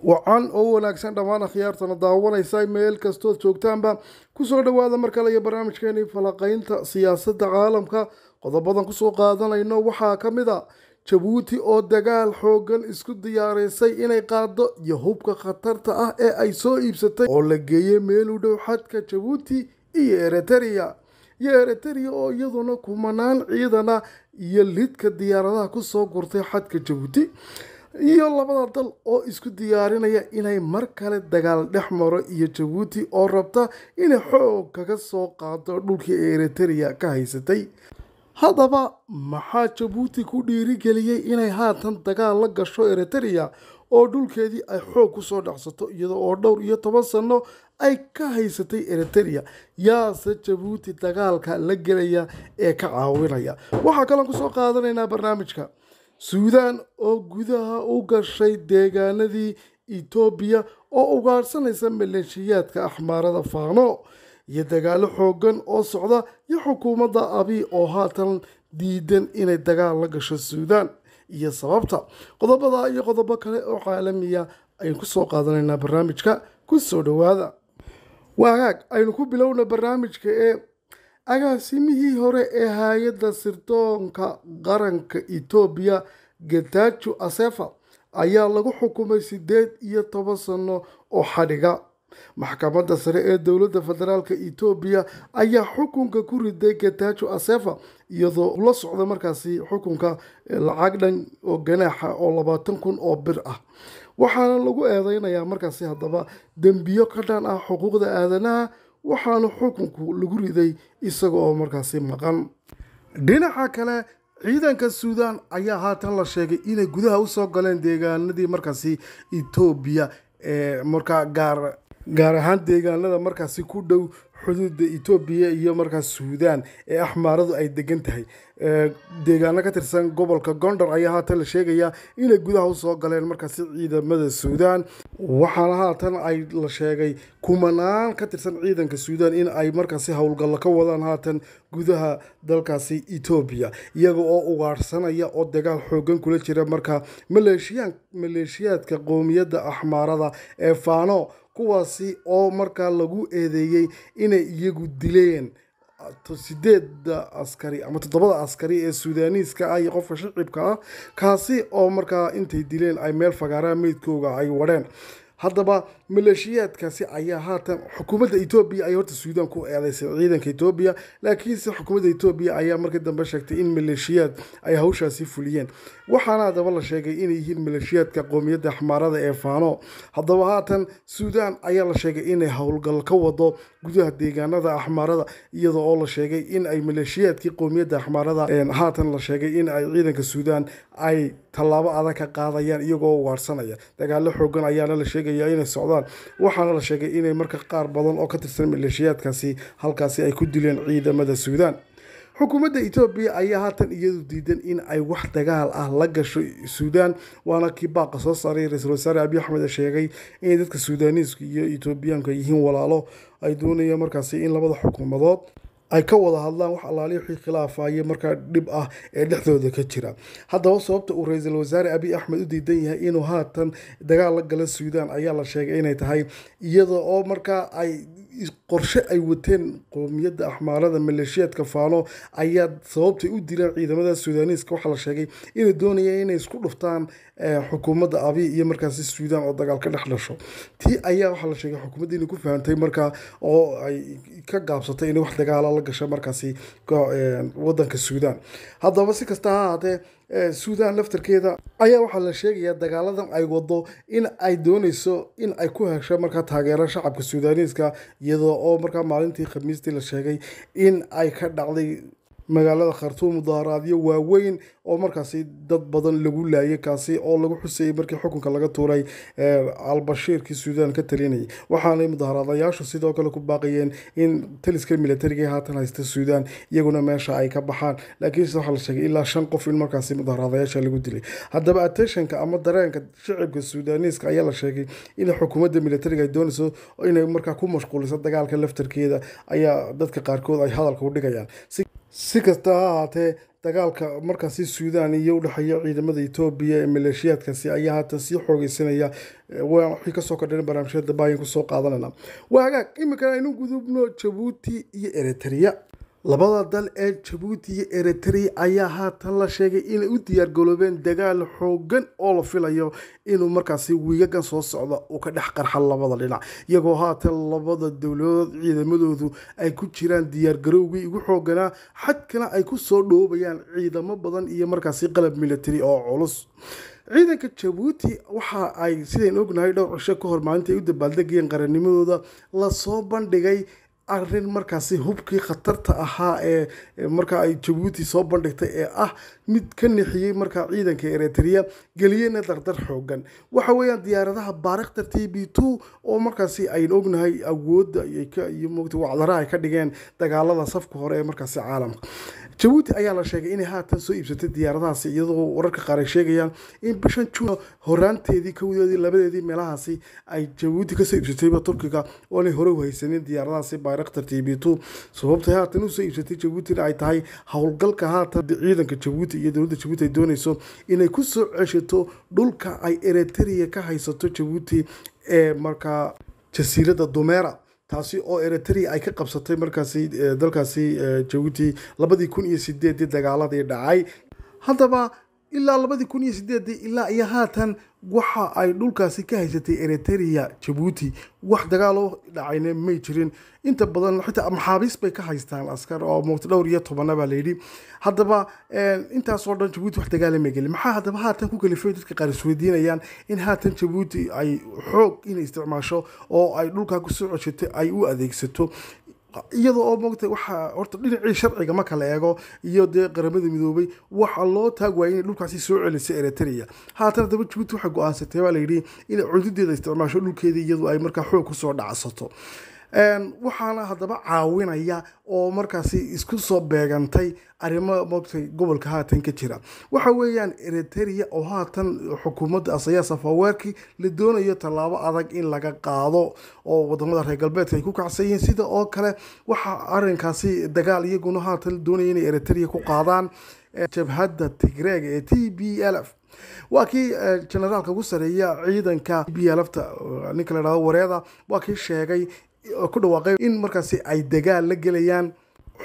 wacan oo wanaagsan dhammaan akhyaartana daawanaysa meel kastood joogtaanba kusoo dhowaada mar kale iyo barnaamijkeeni falaqaynta siyaasadda caalamka qodobadan kusoo qaadanayno waxaa ka mid a jabuuti oo dagaal xoogan isku diyaaraysay inay qaado iyo hubka khatarta ah ee ay soo iibsatay oo la geeyey meel u dhow xadka jabuuti iyo eritrea iyo eritrea oo iyaduna kumanaan ciidana iyo lidka diyaaradaha kusoo gurtay xadka jabuuti iyo labada dal oo isku diyaarinaya inay mar kale dagaal dhex maro iyo jabuuti oo rabta inay xoog kaga soo qaado dhulkii eritrea ka haysatay haddaba maxaa jabuuti ku dhiirigeliyey inay haatan dagaal la gasho eritrea oo dhulkeedii ay xoog kusoo dhacsato iyada oo dhowr iyo toban sano ay ka haysatay eritrea yaase jabuuti dagaalka la gelaya ee ka caawinaya waxaa kaloon kusoo qaadanaynaa barnaamijka suudaan oo gudaha u gashay deegaanadii etoobiya oo ugaadhsanaysa maleeshiyaadka axmaarada faano iyo dagaalo xoogan oo socda iyo xukuumadda abiy oo haatan diidan inay dagaal la gasho suudaan iyo sababta qodobada iyo qodobo kale oo caalamiya aynu kusoo qaadanaynaa barnaamijka kusoo dhowaada waagaag aynu ku bilowna barnaamijka ee agaasimihii hore ee hay-adda sirdoonka qaranka etoobiya getajo asefa ayaa lagu xukumay sideed iyo toban sano oo xadhiga maxkamadda sare ee dowladda federaalk etoobiya ayaa xukunka ku riday getajo asefa iyadoo la socda markaasi xukunka lacag dhan oo ganaaxa oo labaatan kun oo bir ah waxaana lagu eedeynayaa markaasi haddaba dembiyo ka dhan ah xuquuqda aadanaha waxaana xukunku lagu riday isaga oo markaasi maqan dhinaca kale ciidanka suudaan ayaa haatan la sheegay inay gudaha usoo galeen deegaanadii markaasi etoobiya ee markaa gaar gaar ahaan deegaanada markaasi ku dhow xuduuda etoobiya iyo markaas suudaan ee axmaaradu ay degan tahay deegaano ka tirsan gobolka gondar ayaa haatan la sheegayaa inay gudaha usoo galeen markaasi ciidamada suudaan waxaana haatan ay la sheegay kumanaan ka tirsan ciidanka suudaan in ay markaasi howlgallo ka wadaan haatan gudaha dalkaasi etoobiya iyaga oo ugaadhsanaya oo dagaal xoogan kula jira markaa maleeshiyaa maleeshiyaadka qoomiyadda axmaarada ee faano kuwaasi oo markaa lagu eedeeyey inay iyagu dileen sideeda askari ama toddobada askari ee suudaaniiska ah iyo qofka shicibka ah kaasi oo markaa intay dileen ay meel fagaaraha meydkooga ay wadheen haddaba maleeshiyaadkaasi ayaa haatan xukuumadda etoobiya ay horta suudaan ku eedeysay ciidanka etoobiya laakiinse xukuumadda etoobiya ayaa markii dambe sheegtay in maleeshiyaad ay hawshaasi fuliyeen waxaana haddaba la sheegay inay yihiin maleeshiyaadka qoomiyadda axmaarada ee faano haddaba haatan suudaan ayaa la sheegay inay howlgal ka wado gudaha deegaanada axmaarada iyada oo la sheegay in ay maleeshiyaadkii qoomiyadda axmaarada haatan la sheegay in ay ciidanka suudaan ay tallaabo adag ka qaadayaan iyagoo ugaadhsanaya dagaalo xoogan ayaana la sheegaya inay socdaan waxaana la sheegay inay marka qaar badan oo ka tirsan maleeshiyaadkaasi halkaasi ay ku dileen ciidamada suudaan xukuumadda etoobiya ayaa haatan iyadu diidan in ay wax dagaal ah la gasho suudaan waana kii baaqa soo saaray ra-iisul wasaare abiy axmed sheegay inay dadka suudaaniiska iyo etoobiyaanka yihiin walaalo ay doonayaan markaasi in labada xukuumadood ay ka wada hadlaan wax allaali wixii khilaafayo markaa dhib ah ee dhexdooda ka jira haddaba sababta uu ra-iisul wasaare abiy axmed u diidan yahay inuu haatan dagaal la galo suudaan ayaa la sheegay inay tahay iyada oo markaa ay qorshe ay wateen qoomiyadda axmaarada maleeshiyaadka faano ayaa sababtay u dileen ciidamada suudaaniiska waxaa la sheegay inay doonayeen inay isku dhuftaan xukuumadda abiy iyo markaasi suudaan oo dagaal ka dhex dhasho tii ayaa waxaa la sheegay xukuumadda inay ku fahantay markaa oo ay ka gaabsatay inay wax dagaala la gasho markaasi wadanka suudaan haddaba si kasta ha ahaatee suudaan laftarkeeda ayaa waxaa la sheegayaa dagaaladan ay wado in ay dooneyso in ay ku hesho markaa taageero shacabka suudaaniiska iyadoo oo markaa maalintii khamiistii la sheegay in ay ka dhacday magaalada khartuum mudaaharaadyo waaweyn oo markaasi dad badan lagu laayay kaasi oo lagu xusayay markii xukunka laga tuuray albashiirkii suudaan ka talinayay waxaanay mudaaharaadayaashu sidoo kale ku baaqayeen in taliska militariga haatan haysta suudaan iyaguna meesha ay ka baxaan laakiinse waxaa la sheegay ilaa shan qof in markaasi mudaaharaadayaasha lagu dilay haddaba attentionka ama dareenka shicibka suudaaniiska ayaa la sheegay in xukuumadda militariga ay doonayso inay markaa ku mashquuliso dagaalka laftarkeeda ayaa dadka qaarkood ay hadalka u dhigayaan si kasta ha ahaatee dagaalka markaasi suudaan iyo udhexeeya ciidamada etoobiya ee maleeshiyaadkaasi ayaa haatan sii xoogeysanaya wixii kasoo kordhan barnaamijyada baayan kusoo qaadanayna waa hagaag iminkan aynu gudubno jabuuti iyo eritrea labada dal ee jabuuti iyo eritrea ayaa haatan la sheegay inay u diyaargaloobeen dagaal xoogan oo la filayo inuu markaasi wiigagan soo socda uu ka dhex qarxa labada dhinac iyagoo haatan labada dowladood ciidamadoodu ay ku jiraan diyaargarowgii ugu xooganaa xadkana ay ku soo dhoobayaan ciidamo badan iyo markaasi qalab military oo culus ciidanka jabuuti waxa ay sidayn ognahay dhowr cisho ka hor maalinta ay u dabaaldegayeen qarannimadooda lasoo bandhigay arrin markaasi hubkii khatarta ahaa ee markaa ay jabuuti soo bandhigtay ee ah mid ka nixiyey markaa ciidanka eritrea geliyena dardar xoogan waxa weeyaan diyaaradaha baarikhta t b two oo markaasi aynu ognahay awoodda iyo mogta wacdaraha ay ka dhigeen dagaalada safka hore ee markaasi caalamka jabuuti ayaa la sheegay inay haatan soo iibsatay diyaaradahaasi iyadoo wararka qaar ay sheegayaan in bishan juun horaanteedii kowdeedii labadeedii meelahaasi ay jabuuti kasoo iibsatayba turkiga oonay hore u haysanin diyaaradahaasi bayraktar t b two sababtay haatan usoo iibsatay jabuutina ay tahay howlgalka haatan ciidanka jabuuti iyo dowladda jabuuti ay dooneyso inay kusoo ceshato dhulka ay eritrea ka haysato jabuuti ee markaa jasiiradda dumera taasi oo eritrea ay ka qabsatay markaasi dalkaasi jabuuti labadii kun iyo sideedii dagaaladii dhacay haddaba ilaa labadii kun iyo sideedii ilaa iyo haatan waxa ay dhulkaasi ka haysatay eritrea jabuuti wax dagaaloo dhacayna may jirin inta badan xitaa maxaabiis bay ka haystaan askar oo muqta dhowr iyo tobana baa layidhi haddaba intaasoo dhan jabuuti wax dagaalama gelin maxaa haddaba haatan ku kalifay dadka qaar isweydiinayaan in haatan jabuuti ay xoog inay isticmaasho oo ay dhulkaa kusoo ceshatay ay u adeegsato iyada oo mogta waxaa horta dhinacii sharciga marka la eego iyo dee qaramada midoobay waxaa loo taag waayay inay dhulkaasi soo celisay eritrea haatan haddaba jabuuti waxay go-aansatay baa layidhi inay cududeeda isticmaasho dhulkeedii iyadu ay markaa xoog kusoo dhacsato waxaana haddaba caawinaya oo markaasi isku soo beegantay arrimo mogtay gobolka haatan ka jira waxa weeyaan eritrea oo haatan xukuumadda asayaa safaweerkii la doonayo tallaabo adag in laga qaado oo wadamada reer galbeedka ay ku kacsan yihiin sida oo kale waxaa arinkaasi dagaal iyaguna haatan doonaya inay eritrea ku qaadaan jabhadda tigreega ee t b l f waa kii generaalka ugu sareeya ciidanka b lfta ninka la dhahdo wareeda waa kii sheegay ku dhawaaqay in markaasi ay dagaal la gelayaan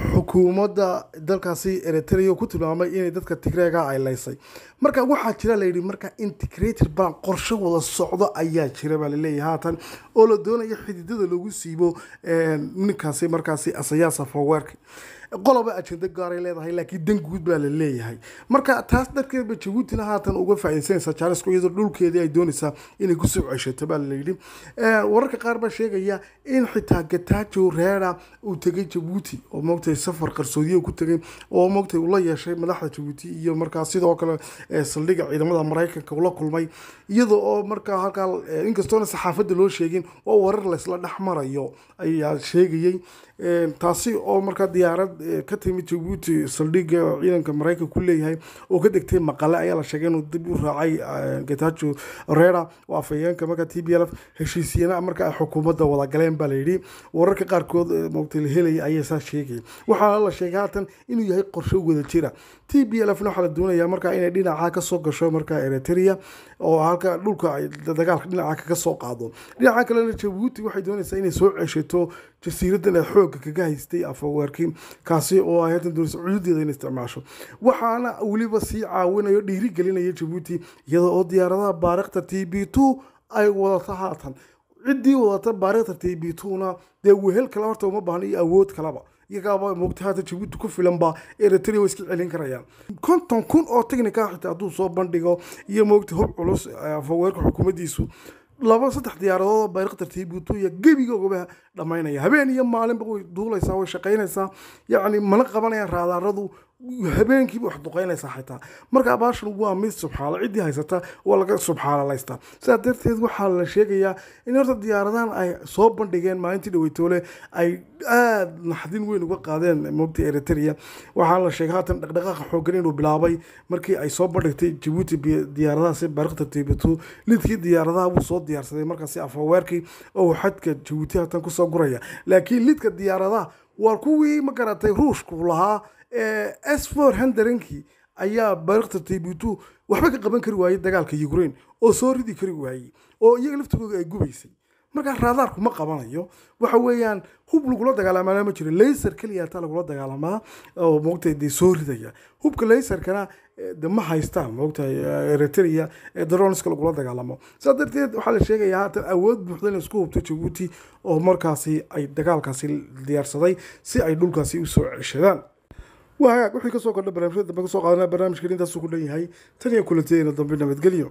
xukuumadda dalkaasi eritrea ku tilmaamay inay dadka tigreega ay laysay marka waxaa jira layidhi marka integrated ban qorsho wada socdo ayaa jira baa laleeyahay haatan oo la doonayo xididada lagu siibo ninkaasi markaasi asayaa safaweerka qoloba ajenda gaaray leedahay laakiin dan guud baa la leeyahay marka taas darteedba jabuutina haatan uga faaidaysanaysa jaarisku iyadoo dhulkeedii ay doonaysaa inay kusoo ceshato baa layidhi wararka qaar baa sheegaya in xitaa gatajo reera uu tegay jabuuti oo moogtay safar qarsoodiya ku tegay oo moogtay ula yeeshay madaxda jabuuti iyo markaa sidoo kale saldhiga ciidamada maraykanka ula kulmay iyada oo markaa halkaa inkastoona saxaafadda loo sheegin oo warar laysla dhex marayo ayaa sheegayey taasi oo markaa diyaarad ka timid jabuuti saldhiga ciidanka maraykanka ku leeyahay oo ka degtay maqale ayaa la sheegay inuu dib u raacay getajo rera oo afhayeenka markaa t b l f heshiisyana marka ay xukuumadda wada galeen baa layidhi wararka qaarkood moogtay la helaya ayaa saa sheegaya waxaana la sheegay haatan inuu yahay qorsho wada jira t b l fna waxaa la doonayaa markaa inay dhinaca kasoo gasho markaa eritrea oo halka dhulka ay dagaalka dhinaca kaga soo qaado dhinaca kalena jabuuti waxay doonaysaa inay soo ceshato jasiiradan ay xoogga kaga haystay afaweerkii kaasi oo ay haatan doonaysa cududeeda in isticmaasho waxaana weliba sii caawinayo dhiiri gelinaya jabuuti iyada oo diyaaradaha baarikhta t b two ay wadato haatan ciddii wadata baarikhta t b two-na dee wehel kale horta uma baahna iyo awood kaleba iyagaaba moogta haatan jabuuti ku filanba eritrea way iska celin karayaan konton kun oo technica xitaa hadduu soo bandhigo iyo moogta hub culus afaweerka xukuumaddiisu laba saddex diyaaradood baarikhtar t b two iyo gebigoogaba dhammaynaya habeen iyo maalinba way duulaysaa way shaqaynaysaa yacni mana qabanayaan raadaaradu habeenkiiba wax duqeynaysaa xitaa marka baashan waa mid subxaala ciddii haysata waa laga subxaalalaystaa sidaa darteed waxaa la sheegayaa in horta diyaaradahan ay soo bandhigeen maalintii dhaweytoole ay aada naxdin weyn uga qaadeen moogta eritrea waxaa la sheegay haatan dhaqdhaqaaqa xoogan inuu bilaabay markii ay soo bandhigtay jabuuti diyaaradahaasi baarikhta tibetu lidkii diyaaradaha buu soo diyaarsaday markaasi afaweerkii oo xadka jabuuti haatan kusoo guraya laakiin lidka diyaaradaha waa kuwii ma garatay ruushku lahaa s four hundredkii ayaa barakta taybutu waxba ka qaban kari waayey dagaalka ukraine oo soo ridi kari waayey oo iyaga laftigooda ay gubaysay markaa raadaarku ma qabanayo waxa weeyaan hub lagula dagaalamaa ma jiro laser keliya taa lagula dagaalamaa oo moogtahay dee soo ridaya hubka laserkana de ma haystaan moogtahay eritrea ee daronska lagula dagaalamo saa darteed waxaa la sheegayaa haatan awood buuxda in isku hubto jabuuti oo markaasi ay dagaalkaasi diyaarsaday si ay dhulkaasi usoo ceshadaan waa hagaag wixii kasoo kordha barnaamijyada dambe kasoo qaadanaa barnaamijkan intaasuu ku dhan yahay tan iyo kulanteena dambe nabadgelyo